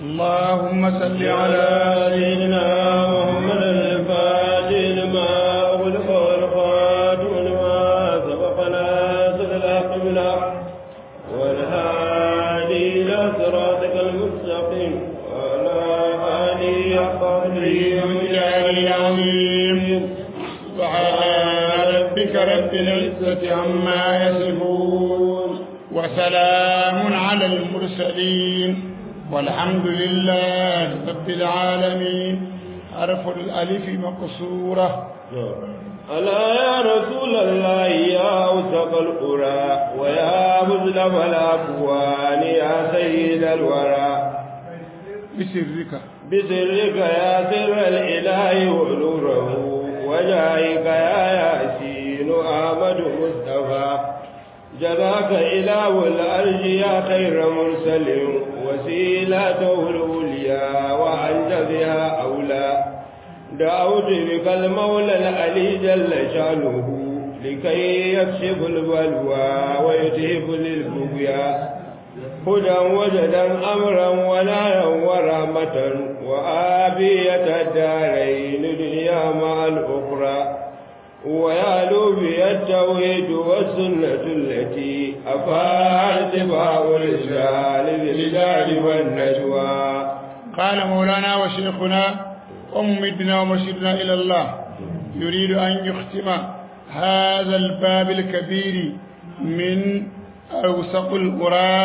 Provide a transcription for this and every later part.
اللهم صل على سيدنا محمد الفاتح لما أغلق والخاتم لما سبق ناصر الحق بالحق والهادي إلى صراطك المستقيم وعلى آله حق قدره ومجاهد العظيم سبحان ربك رب العزة عما يصفون وسلام على المرسلين والحمد لله رب العالمين حرف الألف مقصورة ألا يا رسول الله يا أوسق القرى ويا مزلف الأكوان يا سيد الورى بسرك بسرك يا سر الإله ونوره وجاهك يا ياسين أحمد مصطفى جزاك إله الأرض يا خير مرسل وسيلته الأولياء وأنت بها أولى دعوت بك المولى العلي جل شانه لكي يكشف البلوى ويذهب للبغيا هدى وجدا أمرا ونهيا ورحمة وآبية الدارين دنيا مع الأخرى ويعلو بي التوحيد والسنة التي أفاها اتباع الرجال بالرجال والنجوى قال مولانا وشيخنا وممدنا ومرشدنا إلى الله يريد أن يختم هذا الباب الكبير من أوسق القرى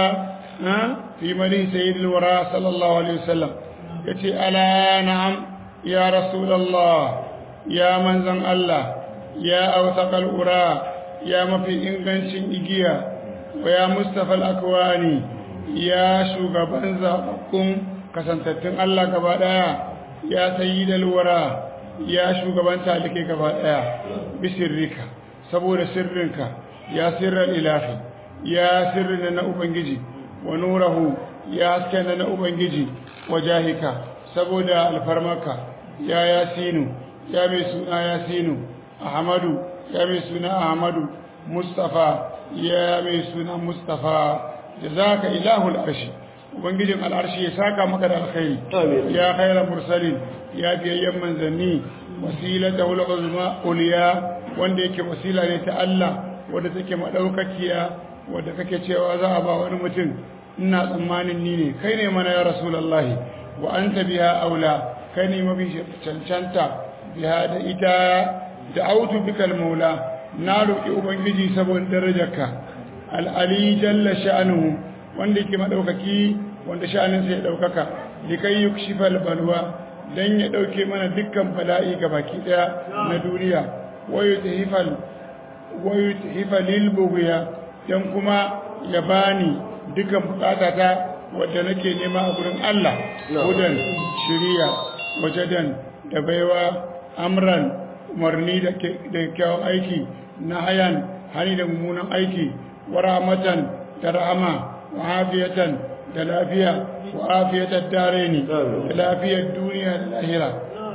في مدينة سيد الورى صلى الله عليه وسلم يتي ألا نعم يا رسول الله يا منزل الله يا أوثق القرى يا مفي إنغنش إجيا ويا مصطفى الأكواني يا شوغبان زابكم kasantattun Allah gaba daya ya sayyidal wara ya shugaban talike gaba daya bisirrika saboda sirrinka ya sirral ilahi ya sirrin na ubangiji wa nurahu ya hasken na ubangiji wajahika saboda alfarmaka ya yasinu ya mai suna yasinu ahmadu ya mai suna ahmadu mustafa ya mai suna mustafa jazaka ilahul arshi ubangijin al'arshi ya saka maka da alkhairi ya khaira mursalin ya biyayyen manzanni wasilata wal uzma uliya wanda yake wasila ne ta Allah wanda take madaukakiya wanda kake cewa za a ba wani mutum ina tsammanin ni ne kai ne mana ya rasulullahi wa anta biha aula kai ne mafi cancanta biha da ita da autu bikal maula na roki ubangiji saboda darajarka al-ali jalla sha'nuhu wanda yake madaukaki wanda sha'aninsa ya daukaka likai yukshifal balwa dan ya dauke mana dukkan bala'i baki daya na duniya wayu tahifal wayu tahifal lil bughya dan kuma ya bani dukkan bukatata wanda nake nema a gurin Allah hudan shiriya wajadan da baiwa amran umarni da kyawun aiki na hayan hani da mummunan aiki wa rahmatan da rahama وعافية دلافية وعافية الدارين دلافية الدنيا الآخرة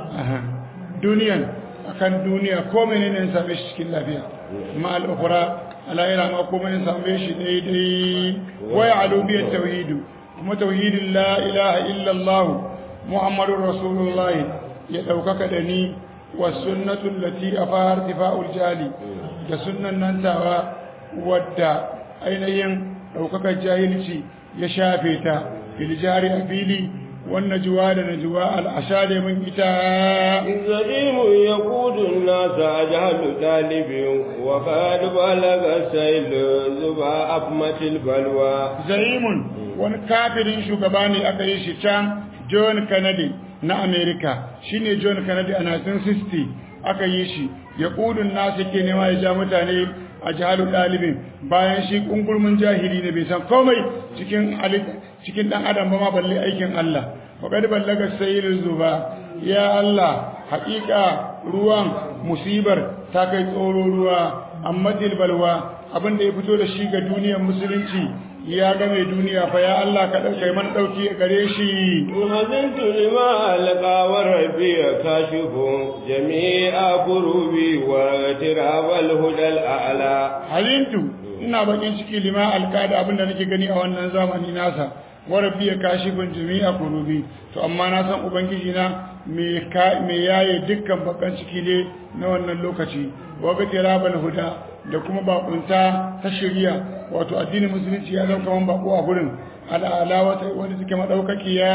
دنيا أكن دنيا كومن إنسان بشكل لافية مع الأخرى على إلى ما كومن إنسان بش ديدي ويعلو بي التوحيد كما توحيد لا إله إلا الله محمد رسول الله يدوكك دني والسنة التي أفاها ارتفاع الجالي كسنة ننتهى ودى أين ɗaukakar jahilci ya shafe ta filjari a fili wannan juwa da najuwa al'asha da mun ita zalimu ya kudun nasa a jahalu ɗalibin wa ƙadu balaga sailu zuba afmatil balwa zalimun wani kafirin shugaba ne aka yi shi can john kennedy na america shine john kennedy a 1960 aka yi shi ya kudun nasa ke nema ya ja mutane a jihalu ɗalibin bayan shi ƙungurmin jahili ne bai san komai cikin cikin ɗan adam ba ma balle aikin Allah faƙad ballaga sayyidul zuba ya Allah haƙiƙa ruwan musibar ta kai tsoro ruwa amma balwa abin da ya fito da shi ga duniyar musulunci ya game duniya fa ya Allah ka dauke man dauki gare shi وهزنت لما ألقى وربي كاشف جميع كروبي واغتراب الهدى الأعلى halintu ina bakin ciki lima alkada abinda nake gani a wannan zamani nasa wa rabbi kashifun jami'a kurubi to amma na san ubangiji na me ka me yaye dukkan bakan ciki ne na wannan lokaci wa ga tirabal huda da kuma bakunta ta shari'a wato addinin musulunci ya zama kaman bako a gurin al'ala wata wanda suke madaukakiya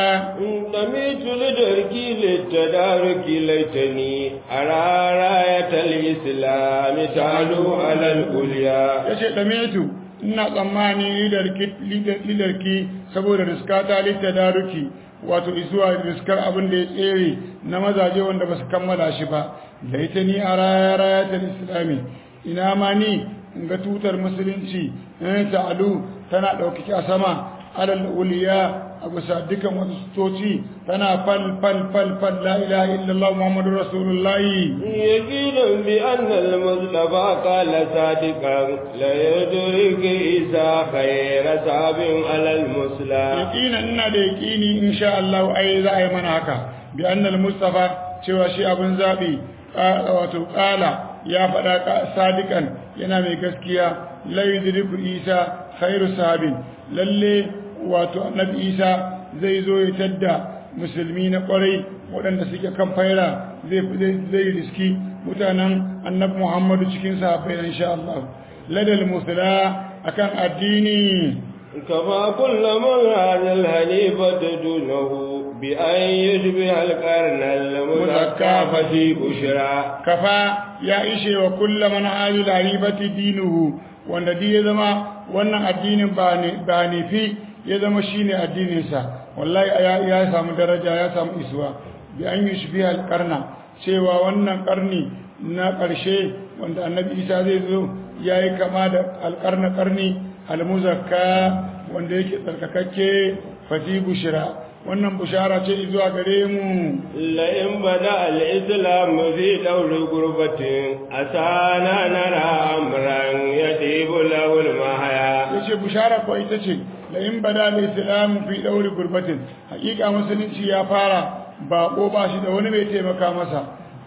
دميت لدركي للتدارك ليتني أرى راية الإسلام تعلو على الأولياء yace damitu ina tsammani lidarki lidarki saboda riska ta littadaruki wato isuwa riskar abin da ya tsere na mazaje wanda ba su kammala shi ba da ita ni a raya rayatar islami ina ma ni in ga tutar musulunci in ta'alu tana ɗaukaki a sama alal uliya a bisa dukan wasu stoci tana fal fal fal fal la ilaha illallah muhammadu rasulullahi يقين بأن المصطفى قال صادقا لا يدرك إذا خير صاب على المسلم yaƙina ina da yaƙini insha Allah ai za a yi mana haka bi annal mustafa cewa shi abin zabi wato qala ya faɗa sadikan yana mai gaskiya la yudriku isa khairu sahabin lalle wato annabi isa zai zo ya tadda musulmi na kwarai waɗanda suke kan faira zai zai riski mutanen annabi muhammadu cikin sahabbai insha Allah ladal musla akan addini كما كل من هذا الهنيفة دونه بأن يشبه القرن المزكى ففي بشرى kafa ya ishe wa kulla man hadil harifati dinuhu wanda di ya zama wannan addinin ba ne ba ne fi ya zama shine addinin sa wallahi ya, ya samu daraja ya samu isuwa bi an yushbi al qarna cewa wannan karni na karshe wanda annabi Isa zai zo yayi kama da al qarna karni al muzakka wanda yake tsarkakakke fati bushra wannan bushara ce zuwa gare mu لئن بدأ الإسلام في دور غربة أسانا نرى أمرا يجيب له المحيا yace bushara ko ita ce la in bada da islam fi dauri gurbatin hakika musulunci ya fara bako ba shi da wani mai taimaka masa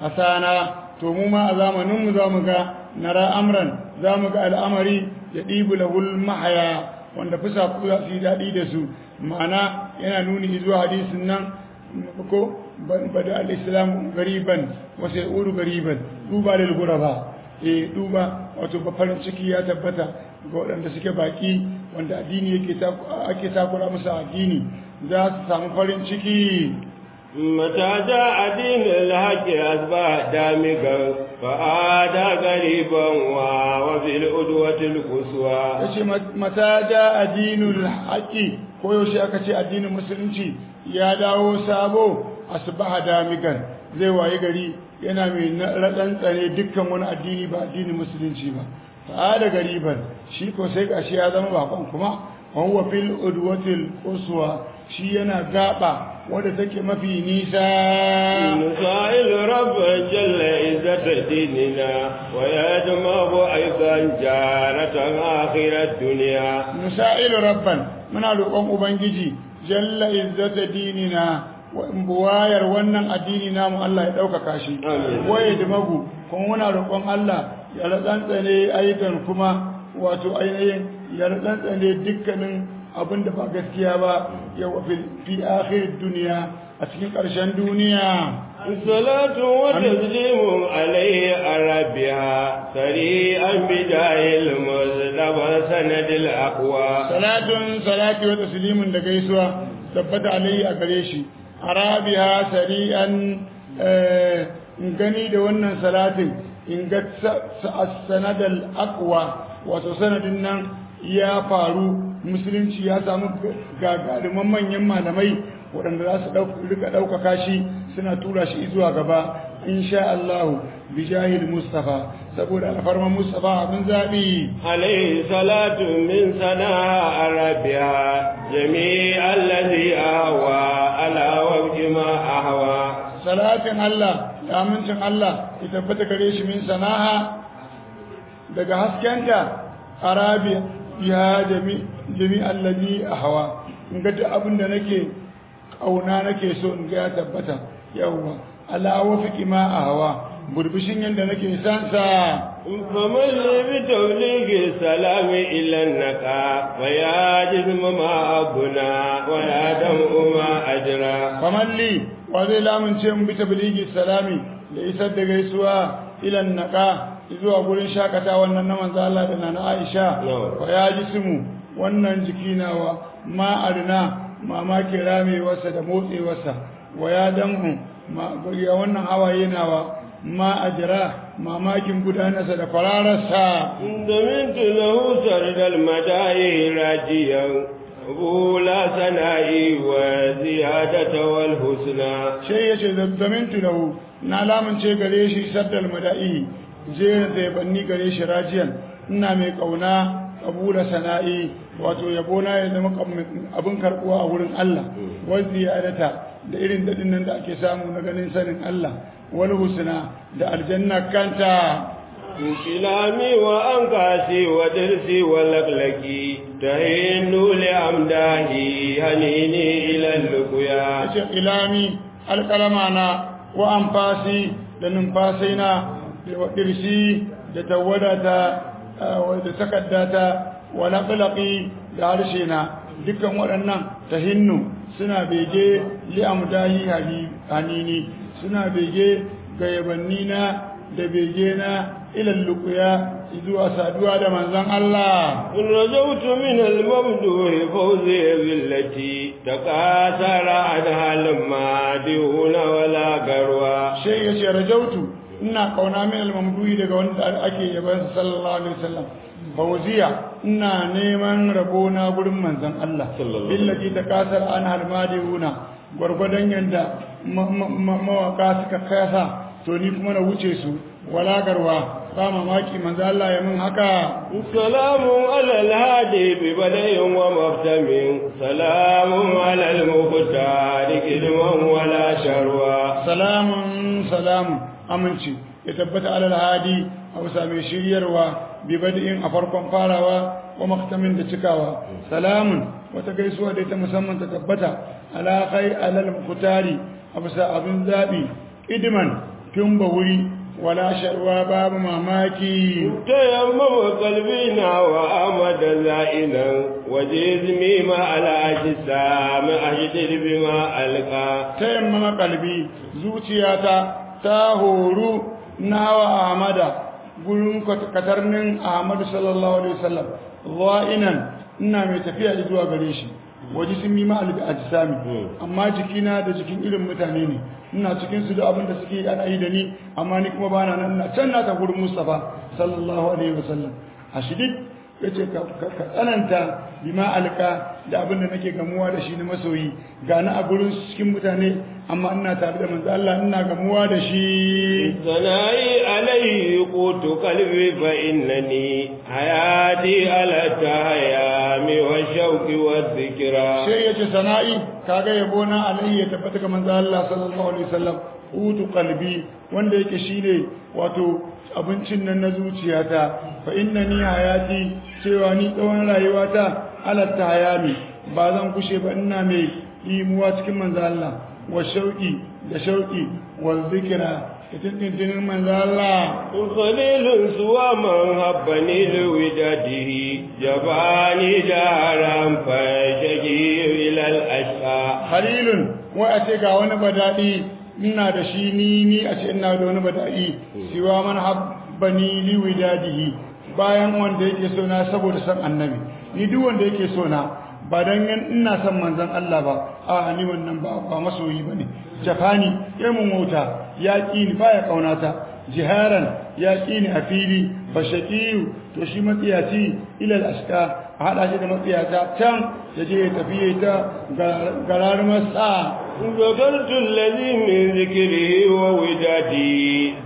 asana to mu ma a zamanin mu zamu ga nara amran zamu ga al'amari ya dibu lahul mahaya wanda fusa ku za su yi daɗi da su ma'ana yana nuni zuwa hadisin nan ko bada al-islam gariban wasu ya'udu gariban duba lil guraba eh duba wato ba farin ciki ya tabbata ga waɗanda suke baki wanda addini yake ake takura musu addini za su samu farin ciki متى جاء دين الحق أصبح دامغا فعاد غريبا وفي الأدوة القصوى yace mata da addinul haqi ko yaushe aka ce addinin musulunci ya dawo sabo asbaha damigan zai waye gari yana mai ratsantsare dukkan wani addini ba addinin musulunci ba fa da gariban shi ko sai gashi ya zama bakon kuma wa huwa fil udwatil quswa shi yana gaba wanda take mafi nisa نسائل رب جل عزة ديننا ويدمغ أيضا جارة آخر الدنيا nusailu rabban muna roƙon ubangiji jalla izzata dinina wa buwayar wannan addini namu Allah ya ɗaukaka shi Amin. waye da magu kuma muna roƙon Allah ya ratsantsane ayyukan kuma wato ainihin ya ratsantsane dukkanin abin da ba gaskiya ba yau fi fi akhir duniya a cikin ƙarshen duniya الصلاة وتسليم عليه أربها سريعا بداية المصطفى سند الأقوى salatun salati wa taslimun da gaisuwa tabbata alayhi a gare shi arabiha sari'an eh, in gani da wannan salatin in ga sanadal aqwa wato sanadin nan ya faru musulunci ya samu gagaruman manyan malamai waɗanda za su ɗau- rika ɗaukaka shi suna tura shi zuwa gaba insha Allah bijahil Mustafa saboda alfarman Mustafa abin zaɓi عليه صلاة من سناها أربها جميع الذي أهوى على وفق ما أهوى salatin Allah da amincin Allah ya tabbata gare shi min sana'a daga haskenta arabi ya jami jami allazi ahwa in ga duk abin da nake kauna nake so in ga ya tabbata yawwa ala wafiqi ma ahwa burbushin yanda nake san sa فمن لي بتبليغ السلام إلى النقاء ويا جسم ما أبنا ويا دمع ما أجرى famalli wa zai lamunce mu bi tabligi salami da isar da gaisuwa ilan naka zuwa gurin shakata wannan na manzo Allah da nana Aisha No. wa ya jismu wannan jiki nawa ma arna mamaki ramewarsa da motsewarsa wa ya damu ma ya wannan hawaye nawa ma ajira mamakin gudanarsa da farararsa دمنت له سرد المدائه راجيا أولى سنائي وزيادة والحسنى sai ya ce zazzamintu lahu na lamunce gare shi saddal mada'i jera zaibanni gare shi rajiyan ina mai kauna kabula sana'i wato yabona ya zama kam- abin karbuwa a wurin Allah wal ziyadata da irin dadin nan da ake samu na ganin sanin Allah wal husna da aljanna kanta كلامي وأنقاسي ودرسي ولقلقي تهين لأمداهي هنيني إلى اللقيا yace ilami alkalama na wa amfasi da numfasina da wadirsi da tawadata da takaddata wa laqlaqi da harshe na dukkan waɗannan tahinnu suna bege li amdahi hanini suna bege ga yabanni na da bege na ilal luqya zuwa saduwa da manzon Allah إن رجوت من الممدوح فوزي بالتي تكاثر عنها المادون ولا قروى sai ya ce rajautu ina kauna min al-mamduhi daga wanda ake yaban sallallahu alaihi wasallam fawziya ina neman rabo na gurin manzon Allah Sallallahu billati takasar an halmadihuna gwargwadon yanda ma- ma- ma- mawaka suka kasa to ni kuma na wuce su walagarwa ba mamaki manzon Allah ya mun haka سلام على الهادي ببدء ومختم سلام على المختار كلما ولا شروى salamun salamun aminci ya tabbata alal hadi a bisa mai shiryarwa bi bad'in a farkon farawa wa maktamin da cikawa salamun wata gaisuwa da ta musamman ta tabbata ala kai alal mukutari a bisa abin zabi idman tun ba wuri wala sharwa babu mamaki تيمم قلبنا وأمد زائنا وجزمي مع الأجسام أجدر بما ألقى ta yammama kalbi zuciyata ta horu nawa ahmada gurin katarnin ahmadu sallallahu alaihi wasallam za'inan ina mai tafiya zuwa gare shi waje sun yi ma'al da ajisami amma jikina da jikin irin mutane ne ina cikin su da abin da suke ana yi da ni amma ni kuma bana nan ina can na ta gurin mustafa sallallahu alaihi wasallam a shidid yace ka ka- ka tsananta bima alka da abin da nake gamuwa da shi na masoyi ga na a gurin cikin mutane amma ina tare da manzo Allah ina gamuwa da shi ثنائي عليه قوت قلبي فإنني حياتي على التهيام والشوق والذكرى sai yace sana'i kaga yabo na alayhi ya tabbata ga manzo Allah sallallahu alaihi wasallam utu qalbi wanda yake shine wato abincin nan na zuciyata fa innani hayati cewa ni tsawon rayuwata ala hayami ba zan kushe ba ina mai imuwa cikin manzo Allah wa shauki da shauki wal zikra tintinin manzo Allah خليل سوى من هبني لوداده جباني دارا فشجي إلى الأشقى halilun wai a ce ga wani bada'i ina da shi ni ni a ce ina da wani bada'i siwa man habbani li widadihi bayan wanda yake so na saboda san annabi ni duk wanda yake so na ba dan yan ina son manzon Allah ba a ni wannan ba ba masoyi bane jafani ya mun wauta ya ki ni baya kaunata jiharan ya ki ni a fili fa shaqiyu to shi matsiyaci ila al-ashqa a hada shi da matsiyata can ya je ya tafi ta garar masa ذكرت الذي من ذكره وودادي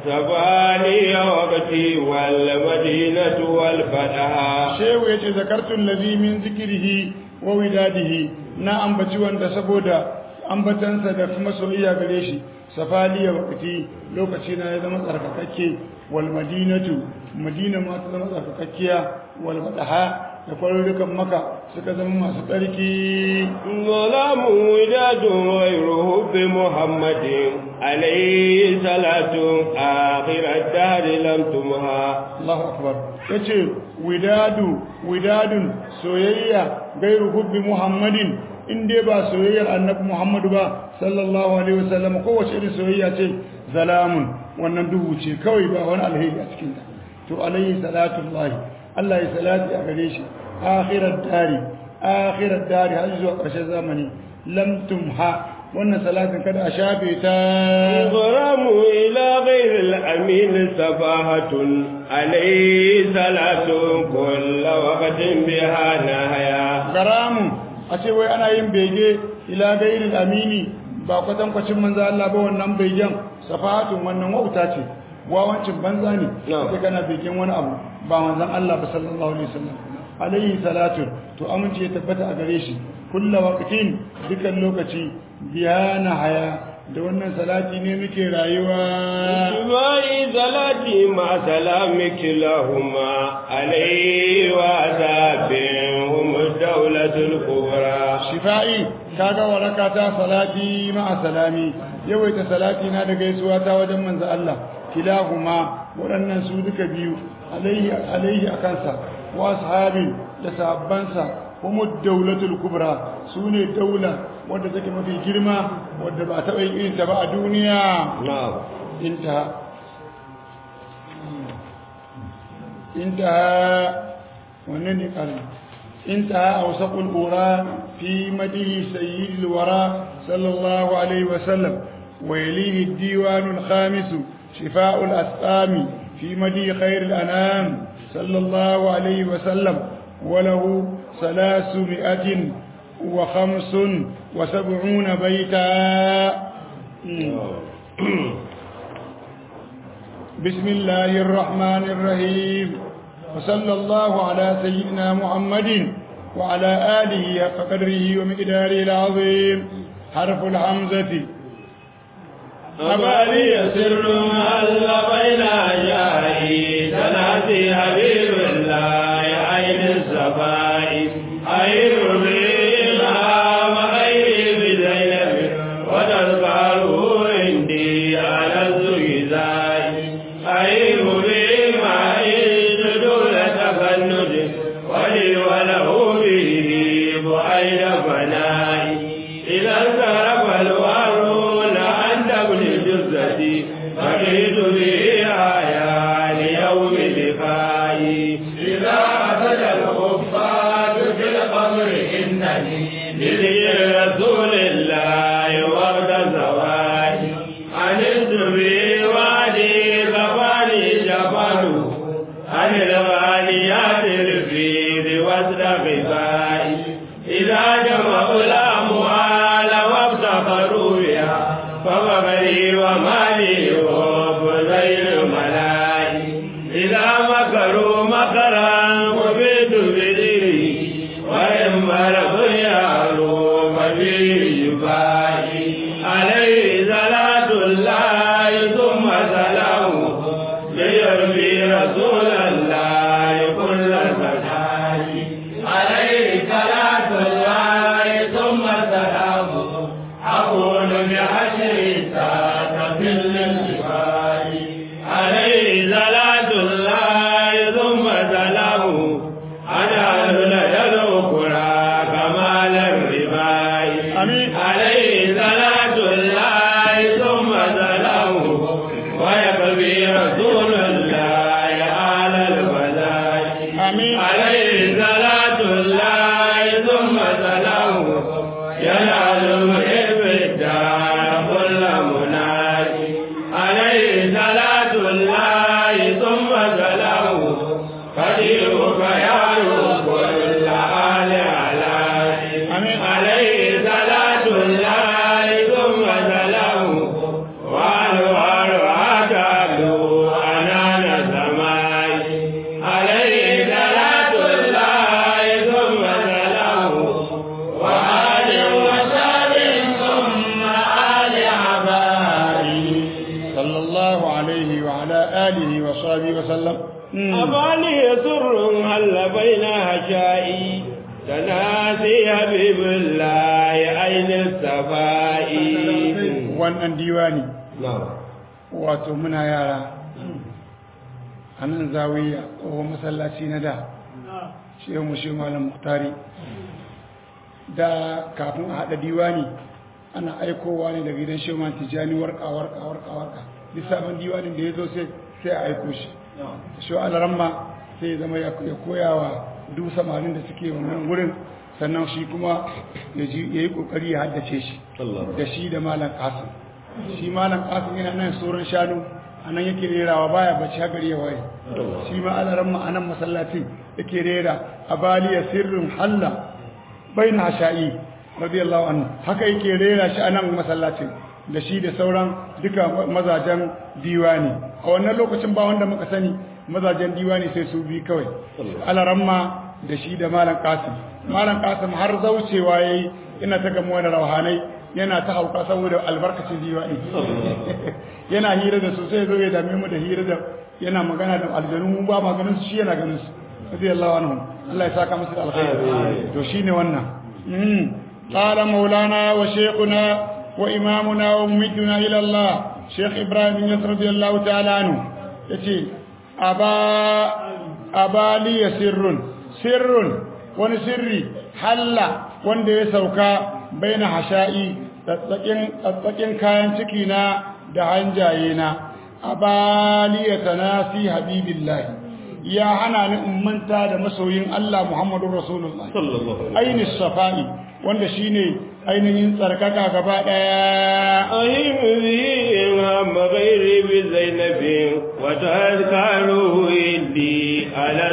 سباني وقتي والمدينة والفتح shehu ya ce zakartun lazi min zikirihi wa widadihi na ambaci wanda saboda ambatansa da kuma soyayya gare shi safaliya wakati lokaci na ya zama tsarkakakke wal madinatu madina ma ta zama tsarkakakkiya wal madaha da kwarurukan maka suka zama masu tsarki ظلام وداد غيره بمحمد عليه صلاة آخر الدهر لم تمها Allahu akbar yace widadu widadun soyayya gairu hubbi muhammadin in dai ba soyayyar annabi muhammadu ba sallallahu alaihi wasallam kowace irin soyayya ce zalamun wannan duhu ce kawai ba wani alheri a cikin ta to alaihi salatullahi Allah ya salati a gare shi akhirat dari akhirat dari har zuwa ƙarshen zamani lam tumha wannan salatin kada a shafe ta غرام إلى غير الأمين سفاهة عليه صلاة كل وقت بها نهايا garamu a ce wai ana yin bege ila gairil amini ba kwatankwacin manzo Allah ba wannan begen safahatun wannan wauta ce wawancin banza ne Na'am. sai kana begen wani abu ba manzon Allah ba sallallahu alaihi wasallam alaihi salatu to amince ya tabbata a gare shi kullu waqtin dukan lokaci biyana haya da wannan salati ne muke rayuwa اتباعي صلاتي مع سلامك لهما عليه وعذابهم الدولة الكبرى shifa'i kaga waraka ta salati ma'a salami yawaita salati na da gaisuwa ta wajen manzo Allah kilahuma waɗannan su duka biyu alaihi alaihi akansa wa ashabi da sahabbansa kuma daulatul kubra sune daula wanda take mafi girma wanda ba taɓa yin irin ta ba a duniya نعم انتهى انتهى ونني قال انتهى أوسق الأورى في مده سيد الورى صلى الله عليه وسلم ويليه الديوان الخامس شفاء الأسقام في مده خير الأنام صلى الله عليه وسلم وله ثلاثمائة وخمس وسبعون بيتا بسم الله الرحمن الرحيم وصلى الله على سيدنا محمد وعلى آله حق قدره ومقداره العظيم حرف الحمزة أبالي سر هل بين أجائي تناسي حبيب الله عين الصفاء خير بما وخير بزينب وتذكره عندي على الزجزاء خير بما دون تفند ولي وله به بعيد فناء إذا انصرف الوارون عند ابن جزتي فقيت به آيا ليوم لقائي إذا أتت الخفات في القبر إنني لذكر رسول الله ورد زواج عن الزبي وادي غفاني جفانه عن الغاليات الفيض وزن غفائي إذا جمعوا الأموال وابتخروا بها فمغري ومالي وبذيل الملائي إذا مكروا مكرا وبيت بدري وإن مرض يعلو ففيه جفائي عليه صلاة الله ثم سلامه ليربي رسول الله كل فتاي عليه صلاة الله ثم سلامه أقول بحشر ساعة في الانتفاع عليه صلاة الله ثم سلامه أنا لدى الأخرى كمال الرباء آمين. عليه صلاة الله ثم سلامه ويقضي رسول الله على الفلاح آمين. عليه صلاة الله ثم سلامه ينال محب الدار كل منادي عليه صلاة الله ثم سلامه قديرك يا كل آل علاني آمين. عليه صلاة الله ثم سلامه وأنوار عتاب أنان سماي عليه صلاة alaihi wasallam أبالي سر هل بين هشائي تناسي حبيب الله أين الصفاء wannan diwani نعم wato muna yara a nan zawiya tsohon masallaci na da shehu mu shehu malam muhtari da kafin a haɗa diwani ana aikowa ne daga gidan shehu malam tijjani warka warka warka warka lissafin diwanin da ya zo sai sai a aiko shi shehu alaramma sai ya zama ya koya wa duk samarin da suke wannan wurin sannan shi kuma ya ji- ya yi ƙoƙari ya haddace shi da shi da malam kasim shi malam kasim yana nan tsoron shanu a nan yake rerawa baya bacci har gari ya waye shi ma alaran ma a nan masallacin yake rera a baliya sirrin halla bai na sha'i radiyallahu anhu haka yake rera shi a nan masallacin da shi da sauran duka mazajen diwani a wannan lokacin ba wanda muka sani mazajen diwani sai su bi kawai alaran ma da shi da malam kasim malam kasim har zaucewa yayi ina ta gamuwa da rauhanai yana ta hauka saboda albarkacin diwani yana hira da su sai zo ya dame mu da hira da yana magana da aljanu mu ba maganin su shi yana ganin su radiyallahu anhu Allah ya saka musu da alkhairi to shine wannan mm qala maulana wa shaykhuna wa imamuna wa mumidduna ila Allah shaykh ibrahim yas radiyallahu ta'ala anhu yace aba abali sirrun sirrun wani sirri halla wanda ya sauka baina hasha'i tsatsakin kayan ciki na da hanjaye na abaliya tanasi habibillahi ya hana ni in manta da masoyin Allah Muhammadu Rasulullah ainihin safa'i wanda shine ainihin tsarkaka gaba daya أهم به إمام غيري بزينب وتذكره إني على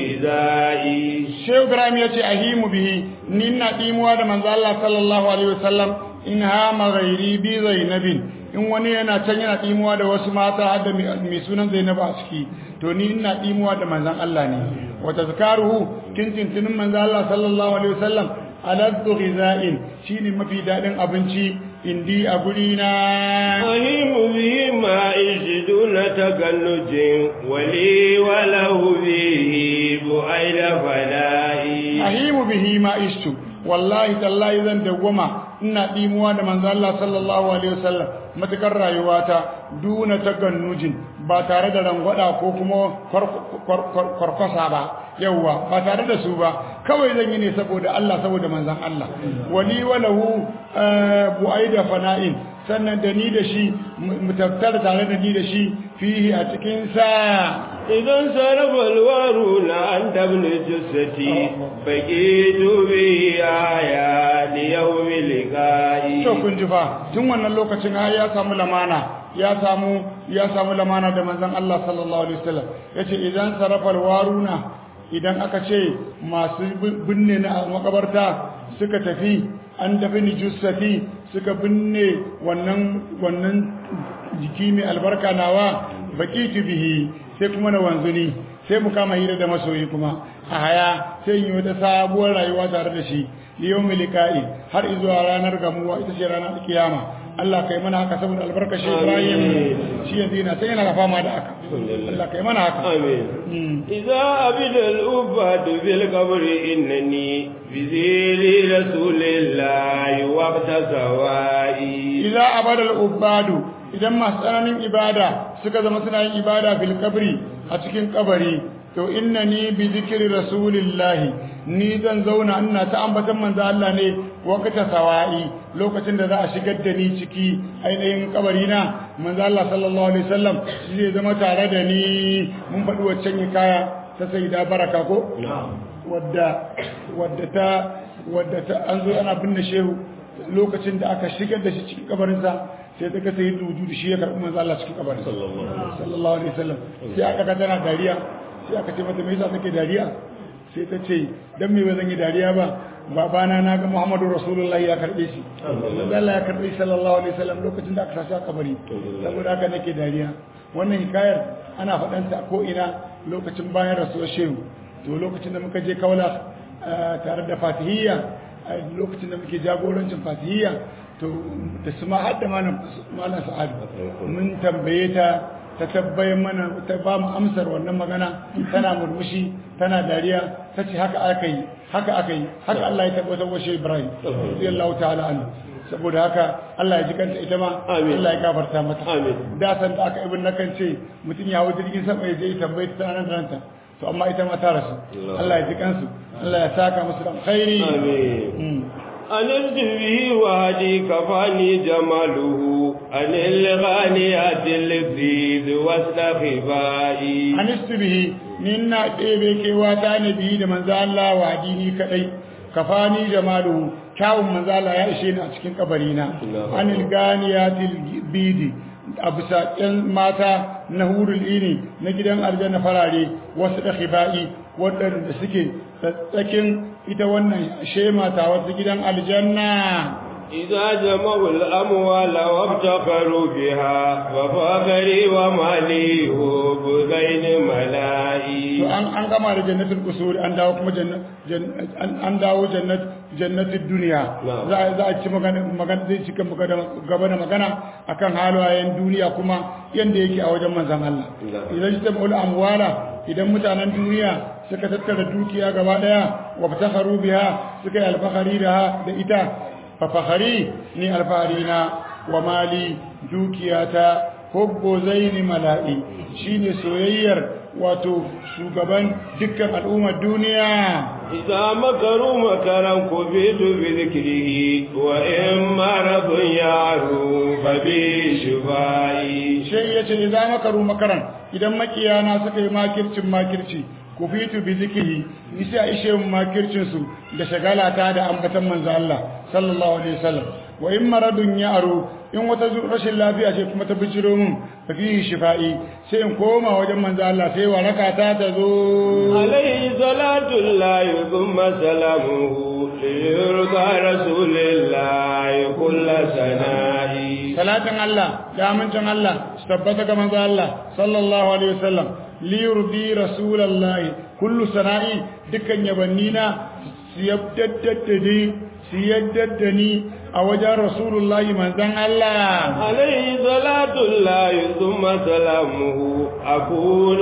غذائي Shehu Ibrahim ya ce ahimu bihi ni ina dimuwa da manzo Allah sallallahu alaihi wasallam in hama ghairi bi zainabin in wani yana can yana dimuwa da wasu mata har da mai sunan Zainab a ciki to ni ina dimuwa da manzon Allah ne wa tazkaruhu tintintinin manzo Allah sallallahu alaihi wasallam aladdu ghiza'in shine mafi dadin abinci indi a guri na أهم به ما يجدون تكنج ولي وله به بؤيد فلائي ahimu bihi ma ishtu wallahi tallahi zan dawwama ina dimuwa da manzo Allah sallallahu alaihi wasallam matakar rayuwata duna tagannujin ba tare da rangwada ko kuma kwarkwasa ba yawwa ba tare da su ba kawai zan yi ne saboda Allah saboda manzon Allah wali walahu buaida fana'in sannan da ni da shi mu tattara tare da ni da shi fihi a cikin sa إذا انصرف الوارون عند ابن جثتي بقيت به آيات يوم لقائي to kun ji fa tun wannan lokacin har ya samu lamana ya samu ya samu lamana da manzon Allah sallallahu alaihi wasallam yace idan sarafal waruna idan aka ce masu binne na makabarta suka tafi an tafi ni jussati suka binne wannan wannan jiki mai albarka nawa baqitu bihi sai kuma na wanzuni sai mu kama hira da masoyi kuma a haya sai yi wata sabuwar rayuwa tare da shi yau milika'i har izuwa ranar gamuwa ita ce ranar kiyama Allah kai mana haka saboda albarka shi Ibrahim shi yanzu yana sai yana fama da haka Allah kai mana haka آمين إذا عبد الأباد في القبر إنني بذيل رسول الله وقت سوائي idza abada al-ubadu idan masu tsananin ibada suka zama suna yin ibada fil kabri a cikin kabari to innani bi zikri rasulillahi ni zan zauna ina ta ambatan manzo Allah ne wakata sawa'i lokacin da za a shigar da ni ciki ainihin kabari na manzo Allah sallallahu alaihi wasallam shi zai zama tare da ni mun faɗi waccan kaya ta sayyida baraka ko wadda wadda ta wadda ta an zo ana binne shehu lokacin da aka shigar da shi cikin kabarinsa sai ta ga sayyid wujudu shi ya karɓi manzo Allah cikin kabarin sallallahu alaihi wasallam sai aka ga tana dariya sai aka ce mata me yasa take dariya sai ta ce dan me ba zan yi dariya ba babana na ga Muhammadu Rasulullahi ya karbe shi manzo Allah ya karbe shi sallallahu alaihi wasallam lokacin da aka sa shi a kabari saboda haka nake dariya wannan hikayar ana faɗanta ko ina lokacin bayan rasuwar shehu to lokacin da muka je kaula tare da fatihiyya a lokacin da muke jagorancin fatihiyya to da su ma hadda malam malam sa'ad mun tambaye ta ta tabbayar mana ta ba mu amsar wannan magana tana murmushi tana dariya ta ce haka aka yi haka aka yi haka Allah ya tabbatar wa shi Ibrahim radiyallahu ta'ala anhu saboda haka Allah ya ji kanta ita ma Amin. Allah ya gafarta mata Amin. da san da aka ibn nakan ce mutum ya hawo jirgin sama ya je ya tambaye ta nan da ranta to amma ita ma ta rasu Allah ya ji kansu Allah ya saka musu da khairi آمين Mm. أنلت به وهدي كفاني جماله أن الغانيات اللذيذ واستخبائي anistu bihi ni ina ɗebe kewa ta ne bihi da manzo Allah wa dini kadai kafani jamaluhu kyawun manzo Allah ya ishe ni a cikin kabarina anil ganiyatil bidi a bisa ƴan mata na hurul ini na gidan aljanna farare wasu da khibai waɗanda suke tsakin ita wannan shema ta wasu gidan aljanna إذا جمعوا الأموال وابتخروا بها وفاخري ومالي هوب بين to ملائي an an gama da jannatul qusur an dawo kuma jannat an an dawo jannat jannatul dunya Na'am. za a za a ci magana magana zai cika magana gaba da magana akan halayen duniya kuma yanda yake a wajen manzon Allah Na'am. idan ta maula amwala idan mutanen duniya suka tattara dukiya gaba daya wa fatakharu biha suka yi alfahari da da ita fa fakhari ni alfaharina wa mali dukiyata hubbu zaini mala'i shine soyayyar wato shugaban dukkan al'ummar duniya إذا مكروا مكرا كبيت بذكره وإن مرض يعرو فبشفائي sai ya ce idan makaru makaran idan makiyana suka yi makircin makirci ku fitu bi zikiri ni sai a ishe mu makircin su da shagala ta da ambatan manzo Allah sallallahu alaihi wasallam wa in maradun ya aro in wata zu- rashin lafiya ce kuma ta bijiro mun fa fihi shifa'i sai in koma wajen manzo Allah sai waraka ta ta zo عليه صلاة الله ثم سلامه ليرضى رسول الله كل سنائي salatin Allah da amincin Allah su tabbata ga manzo Allah sallallahu alaihi wasallam li yurdi rasulullahi kullu sana'i dukkan yabannina su yaddadda ni su yaddada ni a wajen rasulullahi manzon Allah عليه صلاة الله ثم سلامه أكون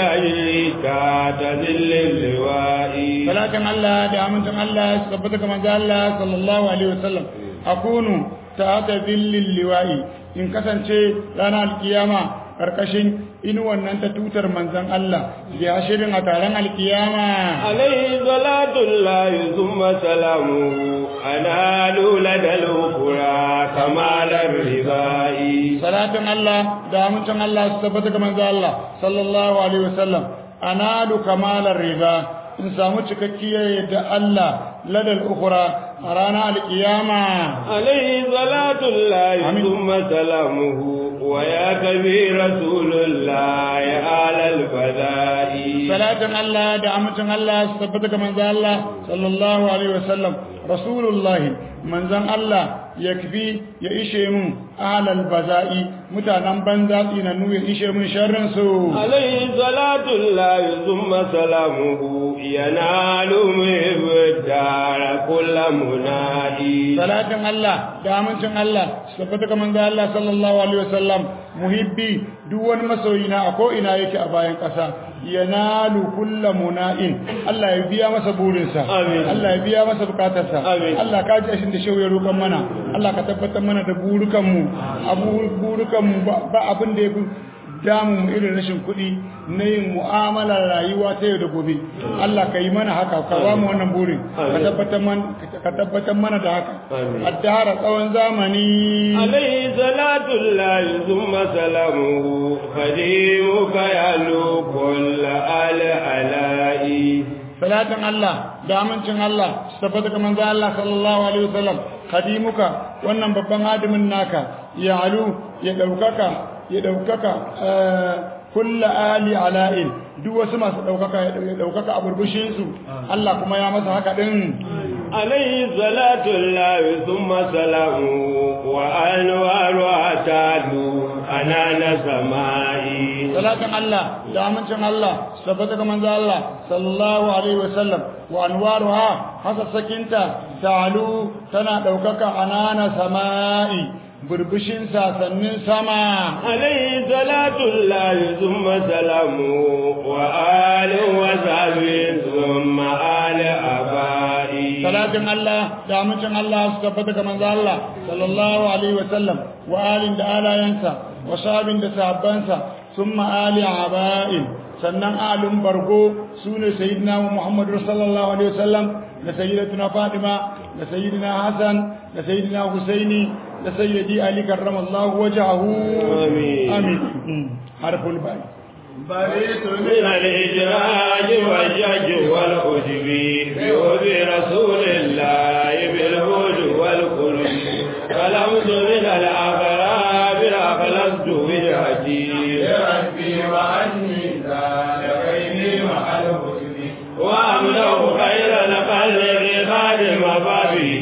بأجلك تذل اللواء salatin Allah da amincin Allah su tabbata ga manzo Allah sallallahu alaihi wasallam akunu ta'ata dhillil liwa'i in kasance ranar alkiyama karkashin inuwan nan ta tutar manzon Allah ya shirin a taron alkiyama عليه صلاة الله ثم سلامه أنال لدى الأخرى كمال الرضاء salatin Allah da amincin Allah su tabbata ga manzo Allah sallallahu alaihi wasallam analu kamalar riba in samu cikakkiyar yadda Allah ladal ukhra a ranar alkiyama عليه صلاة الله آمين. ثم سلامه ويا كبير رسول الله على الفداء salatin Allah da amincin Allah su tabbata ga manzo Allah sallallahu alaihi wasallam rasulullah manzon Allah ya kafi ya ishe mun ahlal baza'i mutanen banza tsinanu ya ishe mun sharrin su عليه صلاة الله ثم سلامه ينال محب الدار كل منادي salatin Allah da amincin Allah su tabbata ga manzo Allah sallallahu alaihi wasallam muhibbi duk wani masoyi na a ko ina yake a bayan ƙasa yanalu kullu muna'in Allah ya biya masa burinsa Amin. Allah ya biya masa bukatarsa Amin. Allah ka ji ashin da shehu ya roƙon mana Allah ka tabbatar mana da burukan mu abu burukan mu ba ba abin da yafi damu mu irin rashin kuɗi na yin mu'amalar rayuwa ta yau da gobe Allah ka yi mana haka ka ba mu wannan burin ka Amin. tabbatar mana ka tabbatar mana da haka Amin. addara tsawon zamani عليه صلاة الله ثم سلامه خديمك يعلو كل آل علائي salatin Allah da amincin Allah su tabbata ga manzo Allah sallallahu alaihi wasallam khadimuka wannan babban hadimin naka ya alu ya daukaka ya daukaka eh, kullu ali ala'in duk wasu masu daukaka ya daukaka a burbushin su Allah kuma ya masa haka din عليه صلاة الله ثم سلامه وأنوارها تعلو أنان سمائي salatin Allah da amincin Allah su tabbata ga manzo Allah sallallahu alaihi wasallam wa anwaruha hasassakinta ta'alu tana ɗaukaka anana sama'i burbushin sasannin sama عليه صلاة الله ثم سلامه وآل وصحبه ثم آل أبائي salatin Allah da amincin Allah su tabbata ga manzo Allah sallallahu alaihi wa sallam wa alin da alayansa wa sahabin da sahabbansa summa ali aba'in sannan alun bargo sune sayyidina Muhammad sallallahu alaihi wa sallam da sayyidatuna Fatima da sayyidina Hassan da sayyidina Husaini da sayyidi Ali karramallahu wajhahu Amin. amin harful bai بريت من الإجراج والشج والعجب بحب رسول الله بالهود والقلب فلمت من الأغراب أخلصت وجهتي لربي وأني زال بيني مع الحسن وأملأ خير الخلق خادم بابه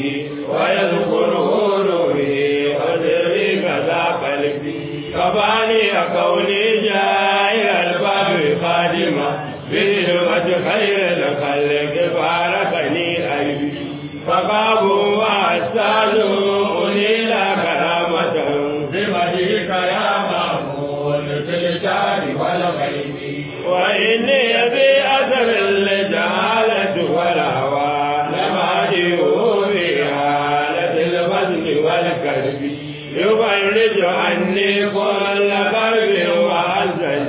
ويذكره روحي وسري كذا قلبي كفاني كوني جاهل الباب خادما بهمة خير الخلق باركني قلبي فقابوا وأستاذوا أنيل كرامة بمديك يا محمود في الجار والغيب وإني في أثر الجهالة والهوى لما في حالة البذل والكذب يفرج عني كل قلب وحزن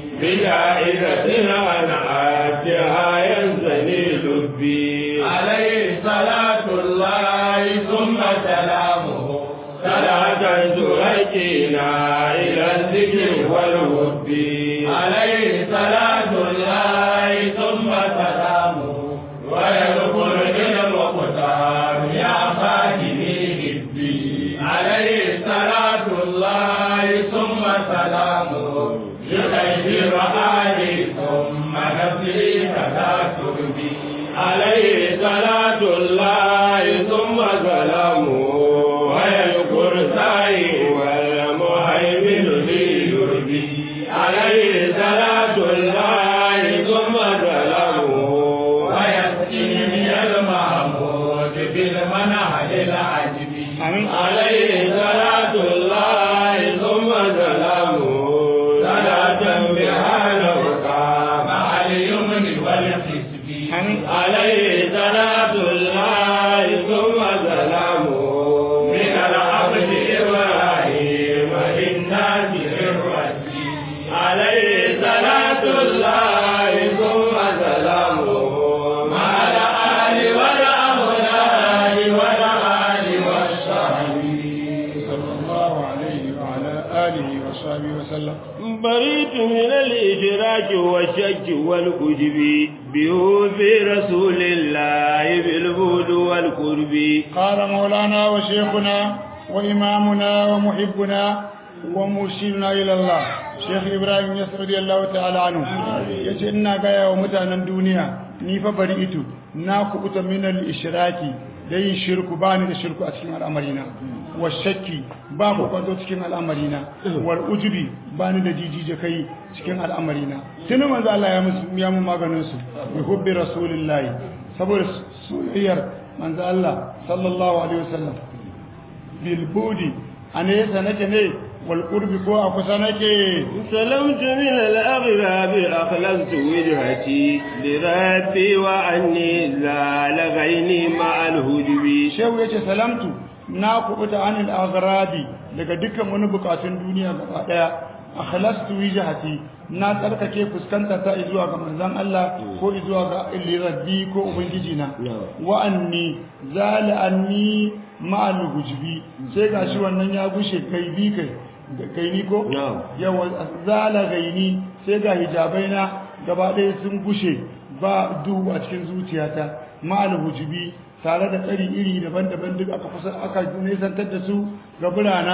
بجائزة أنا آتها ينزني لبي عليه صلاة الله ثم سلامه صلاة تهجينا إلى الذكر والود عليه صلاة الله ثم سلامه ويذكر المختار يا خادمي هبي عليه صلاة الله ثم سلامه يغير آلي ثم نفسي كذا تربي عليه صلاة الله ثم سلامه ويذكر سعي والمهيمن لي يربي عليه صلاة الله ثم سلامه ويسقيني المحمود بالمنهج العجب آمين. عليه صلاة الله ثم سلامه صلاة بها نرقى مع اليمن والحسب آمين. عليه صلاة الله ثم سلامه من العبد إبراهيم للناس الرجيم عليه صلاة الله ثم سلامه مع الآل والأولاد والآل والصحب صلى الله عليه وعلى آله وصحبه وسلم بريت من الإشراك والشك والكذب بحب رسول الله بالبود والقرب قال مولانا وشيخنا وإمامنا ومحبنا ومرشدنا إلى الله شيخ إبراهيم يسر رضي الله تعالى عنه يجي إنا قايا ومتانا الدنيا نيفا بريئت ناكو أتا من الإشراك دين شرك باني الشرك أتكين الأمرين والشك بابو كنتو تكين الأمرين والأجب باني دجيجي جكي تكين الأمرين تنو من ذا الله يا مماغنسو بحب رسول الله saboda soyayyar manzo Allah sallallahu alaihi wasallam bil budi anesa nake ne wal qurbi ko a kusa nake سلمت من الأغراب أخلصت وجهتي لربي وعني زال غيني مع الهجب shehu yace salamtu na kubuta anil aghradi daga dukkan wani bukatun duniya gaba daya akhlastu wijhati na tsarkake fuskanta ta zuwa ga manzon Allah ko zuwa ga rabbi ko ubangiji na wa anni zala anni ma'al hujbi sai gashi wannan ya gushe kai bi kai kai ni ko Na'am. yawa zala gaini sai ga hijabai na gaba ɗaya sun gushe ba duhu a cikin zuciyata ma'al hujbi tare da tsari iri daban-daban duk aka kusa aka nesantar da su ga birana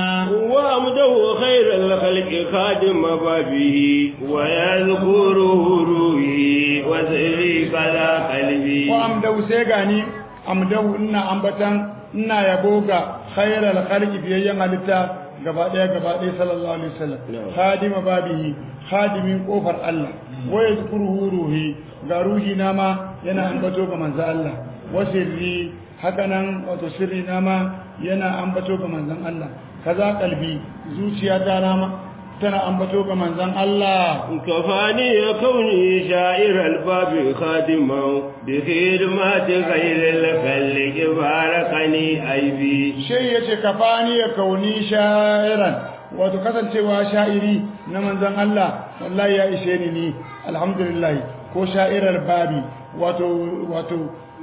وأمده خير الخلق خادم بابه ويذكره روحي وسري كذا قلبي ko amdau sai gani amdau ina ambatan ina yabo ga khairal khalqi biyayyan halitta gaba daya gaba daya sallallahu alaihi wasallam Na'am. khadima babihi khadimin kofar Allah wa yazkuruhu ruhi ga ruhi na ma yana ambato ga manzo Allah wa sirri haka nan wato sirri na ma yana ambato ga manzon Allah kaza kalbi zuciya ta rama tana ambato ga manzon Allah كفاني كوني شاعر الباب خادما بخدمة غير الخلق باركني أيبي shai yace kafani ya kauni sha'iran wato kasancewa sha'iri na manzon Allah wallahi ya ishe ni ni alhamdulillah ko sha'irar babi wato wato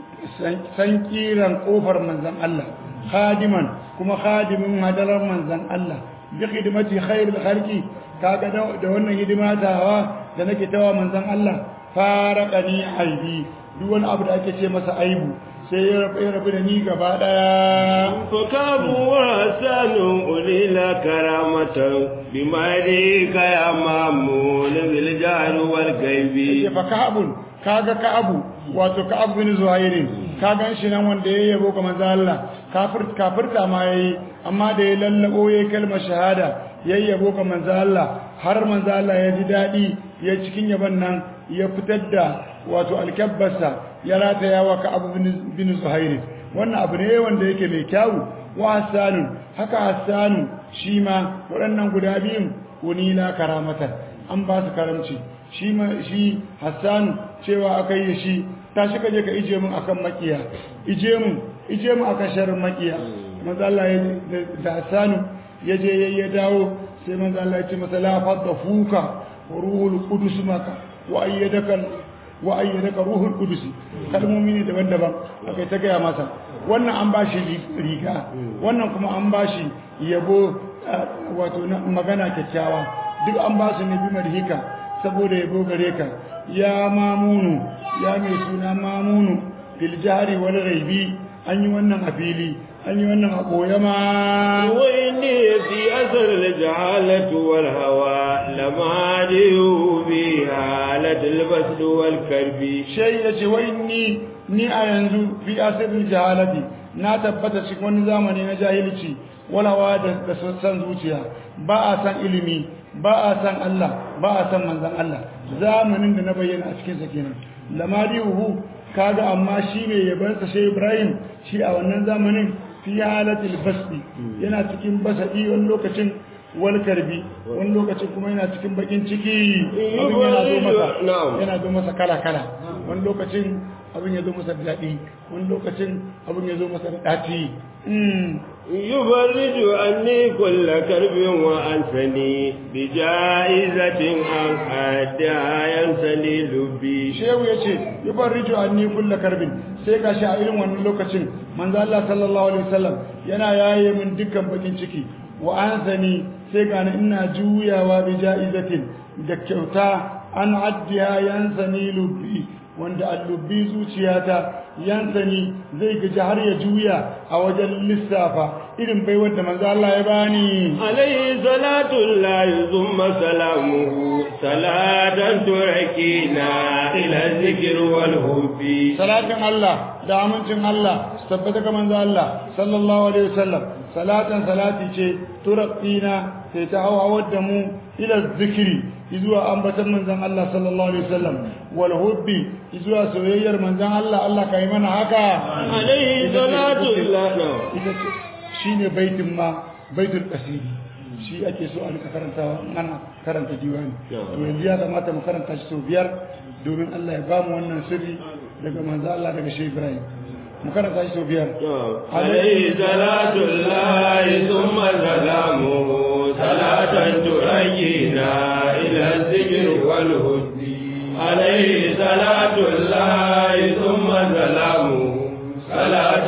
san kiran kofar manzon Allah khadiman kuma khadimin hadarar manzon Allah bi khidmati khairil khalqi kaga da wannan hidima tawa da nake tawa manzon Allah faraqani aibi duk wani abu da ake ce masa aibu sai ya rabu da ni gaba daya فكابوا وحسان أولي لا كرامة بما يديك يا مامون بالجهل والغيب ya fa ka'abun kaga ka'abu wato ka'ab bin zuhairin ka gan shi nan wanda ya yabo ga manzo Allah kafir kafirta ma yayi amma da ya lallabo yayi kalmar shahada yayi yabo ga manzo Allah har manzo Allah ya ji dadi ya cikin yaban nan ya fitar da wato alkabbarsa ya rataya wa ka'ab bin bin zuhairin wannan abu ne wanda yake mai kyawu wa hasanun haka hasanu shi ma waɗannan guda biyun unila karamatan an ba su karamci shi ma shi hassanu cewa aka yi shi ta shi kaje ka ije mun akan makiya ije mun ije mun akan sharrin makiya manzo Allah ya da hassanu ya je ya dawo sai manzo Allah ya ce masa la fadda fuka wa ruhul qudus maka wa ayyadaka wa ayyadaka ruhul qudus kalmomi ne daban-daban akai ta gaya masa wannan an bashi riga wannan kuma an bashi yabo wato magana kyakkyawa duk an ba su ne bi madhika saboda yabo gare ka ya mamunu ya mai suna mamunu fil jari wal raibi an yi wannan a fili an yi wannan a ɓoye ma وإني في أثر الجهالة والهوى لما ديو في حالة البسل والكرب shai ya ce wai ni ni a yanzu fi asirin jahalati na tabbata cikin wani zamani na jahilci walawa da da san zuciya ba a san ilimi ba a san Allah ba a san manzon Allah zamanin da na bayyana a cikin sa kenan lamadihu kaga amma shi ne yabansa shi Ibrahim shi a wannan zamanin fi halatil basdi yana cikin basadi wani lokacin wal karbi wani lokacin kuma yana cikin bakin ciki abin yana zo masa Na'am. yana zo masa kala kala wani lokacin abin ya zo masa da daɗi wani lokacin abin ya zo masa da ɗaci يفرج عني كل كرب وأنسني بجائزة عن أداء ينسني لبي shehu ya ce yi farrijo an ni kulla karbin sai ga shi a irin wannan lokacin manzo Allah sallallahu alaihi wasallam yana yaye min dukkan bakin ciki wa ansani sai ga ni ina juyawa bi ja'izatin da kyauta an addiya yansani lubbi wanda allubbi zuciyata yansani zai gaji har ya juya a wajen lissafa irin baiwar da manzo Allah ya bani عليه صلاة الله ثم سلامه صلاة تركينا إلى الذكر والهب salatin Allah da amincin Allah su tabbata ga manzo Allah sallallahu alaihi wasallam salatan salati ce turqina sai ta hawa da mu ila zikri zuwa ambatan manzon Allah sallallahu alaihi wasallam wal hubbi zuwa soyayyar manzon Allah Allah kai mana haka عليه صلاة الله نعم. ita ce shine baitin ma baitul qasidi shi ake so a rika karantawa in ana karanta diwani to yanzu ya kamata mu karanta shi sau biyar domin Allah ya ba mu wannan sirri daga manzo Allah daga Sheikh Ibrahim mu karanta shi sau biyar عليه صلاة الله ثم سلامه صلاة ترينا إلى الذكر والهد عليه صلاة الله ثم سلامه صلاة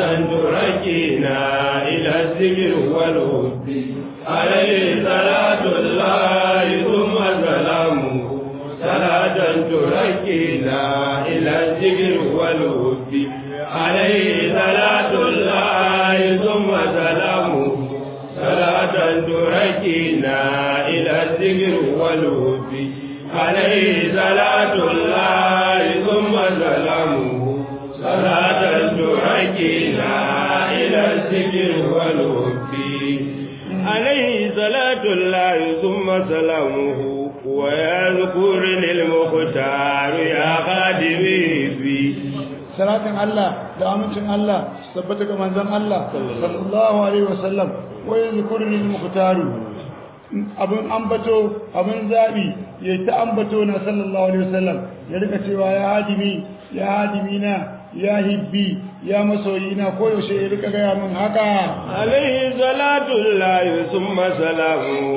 ترينا إلى الذكر والهد عليه صلاة الله ثم سلامه صلاة تركينا إلى الذكر والهد عليه صلاة الله ثم سلامه صلاة تركينا إلى الذكر والهد عليه صلاة الله ثم سلامه صلاة تركينا إلى الذكر والهد عليه صلاة الله ثم سلامه ويذكر للمختار يا خادمي في salatin Allah da amincin Allah tabbata ga manzon Allah sallallahu alaihi wasallam wa yadhkuruni al-muqtaru abin ambato abin zabi ya ta ambato na sallallahu alaihi wasallam ya rika cewa ya hadimi ya hadimi na ya hibbi ya masoyina ko yaushe ya rika gaya min haka عليه صلاة الله ثم سلامه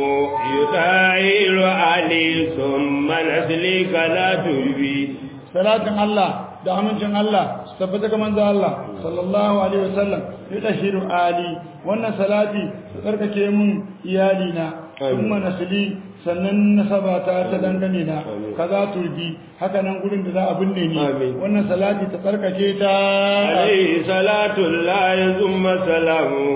يطايل علي ثم نسلك لا تلبي salatin Allah da amincin Allah su tabbata ga manzo Allah sallallahu alaihi wasallam ya tashiru ali wannan salati su tsarkake mun iyali na kuma nasli sannan nasaba ta ta dangane na kaza turbi haka nan gurin da za a binne ni wannan salati ta tsarkake ta عليه صلاة الله ثم سلامه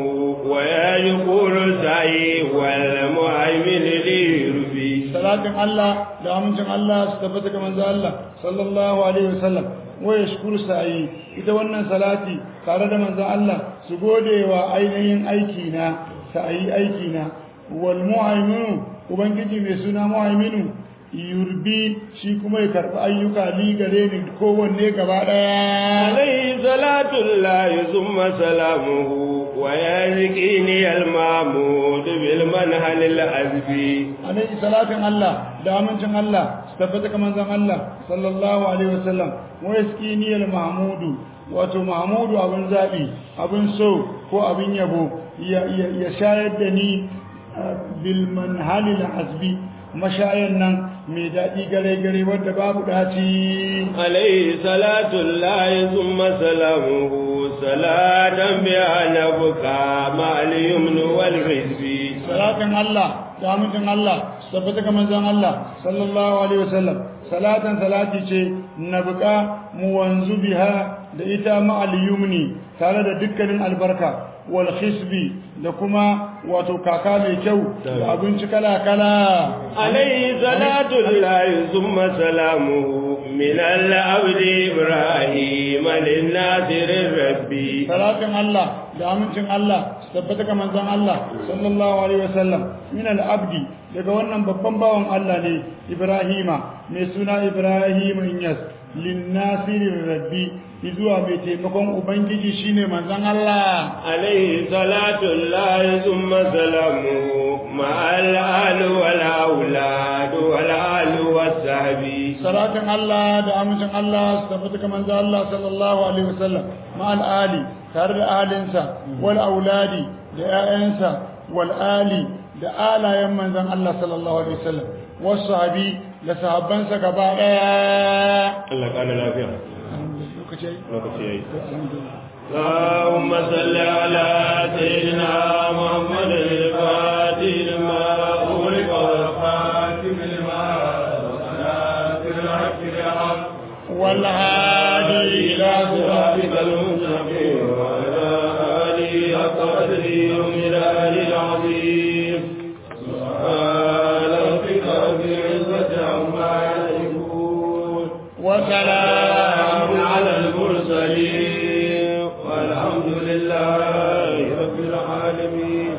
ويقول سعي والمهيمن ليربي salatin Allah da amincin Allah su tabbata ga manzo Allah sallallahu alaihi wasallam wa yashkuru sa'i ita wannan salati tare da manzo Allah su gode wa ainihin aiki na sa'i aiki na wal mu'minu ubangiji mai suna mu'minu yurbi shi kuma ya karbi ayyuka li gare ni kowanne gaba daya عليه صلاة الله ثم سلامه ويزكيني المعمود بالمنهل الأزبي alaihi salatin Allah da amincin Allah su tabbata ga manzon Allah sallallahu alaihi wasallam wa yaskini al mahmudu wato mahmudu abin zabi abin so ko abin yabo ya ya- ya shayar da ni uh, bil manhalil hasbi mashayan nan mai daɗi gare gare wanda babu daci عليه صلاة الله ثم سلامه صلاة بها نبكى مع اليمن والحزب salatin Allah da amincin Allah su tabbata ga manzon Allah sallallahu alaihi wasallam salatan salati ce na buka mu wanzu biha da ita ma'al yumni tare da dukkanin albarka wal khisbi da kuma wato kaka mai kyau da abinci kala kala عليه صلاة الله ثم سلامه من العبد إبراهيم للناصر الربي salatin Allah da amincin Allah su tabbata ga manzon Allah sallallahu alaihi wasallam min al-abdi daga wannan babban bawan Allah ne Ibrahima mai suna Ibrahim Inyas linnasir rabbi zuwa mai taimakon ubangiji shine manzon Allah عليه صلاة الله ثم سلامه مع الآل والأولاد والآل والصحب salatin Allah da amincin Allah su tabbata ga manzon Allah sallallahu alaihi wasallam ma'al ali tare da alinsa wal auladi da 'ya'yansa wal ali da alayen manzon Allah sallallahu alaihi wasallam wasu sahabi da sahabbansa gaba daya الله قال لا فيها lokaci yayi lokaci yayi alhamdulillah اللهم صل على سيدنا محمد الفاتح لما أغلق والخاتم لما وناصر الحق بالحق والهادي إلى صراطك صراطك المستقيم وعلى آله حق قدره وملاله العظيم سبحان ربك رب العزة عما يصفون وسلام سلام على المرسلين والحمد لله رب العالمين